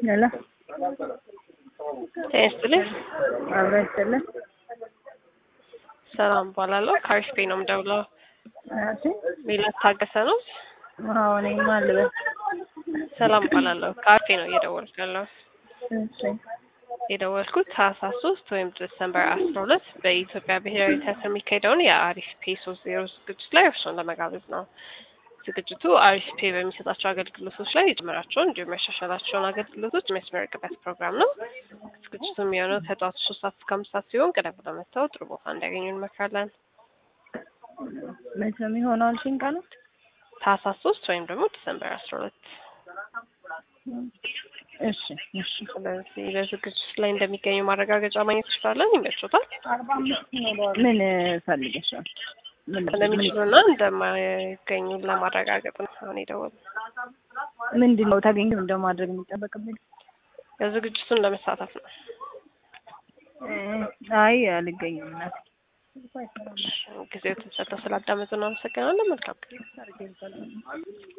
ሄሎ ጤና ይስጥልኝ። አብሮ ይስጥልን። ሰላም እባላለሁ። ከአሪፍ ነው የምደውለው። እሺ ሜላት ታገሰ ነው። አዎ እኔማ ልበል። ሰላም እባላለሁ። ከአሪፍ ነው እየደወልኩ ያለው እሺ የደወልኩት ታህሳስ ሶስት ወይም ዲሰምበር አስራ ሁለት በኢትዮጵያ ብሔራዊ ቲያትር የሚካሄደውን የአሪፍ ፔ ሶስት ዜሮ ዝግጅት ላይ እርስዎን ለመጋበዝ ነው። ዝግጅቱ አሪፍ ፔ በሚሰጣቸው አገልግሎቶች ላይ የጀመራቸውን እንዲሁም ያሻሻላቸውን አገልግሎቶች የሚያስመረቅበት ፕሮግራም ነው። ዝግጅቱ የሚሆነው ከጠዋቱ ሶስት ሰዓት እስከ አምስት ሰዓት ሲሆን ቀደም ብለው መጥተው ጥሩ ቦታ እንዲያገኙ እንመክራለን። መቼ ነው የሚሆነው አልሽኝ ቀኑ? ታህሳስ ሶስት ወይም ደግሞ ዲሰምበር አስራ ሁለት እሺ እሺ ስለዚህ በዝግጅት ላይ እንደሚገኙ ማረጋገጫ ማግኘት ይችላለን። ይመቾታል ምን ፈልገሽ ነው? ምን እንደሚችሉና እንደማይገኙ ለማረጋገጥ ነው አሁን የደወሉ ምንድን ነው ታገኝ እንደማድረግ የሚጠበቅብኝ? የዝግጅቱን ለመሳተፍ ነው። አይ አልገኝም እናቴ። ጊዜው ተሰጥተው ስላዳመጡ ነው። አመሰግናለን። መልካም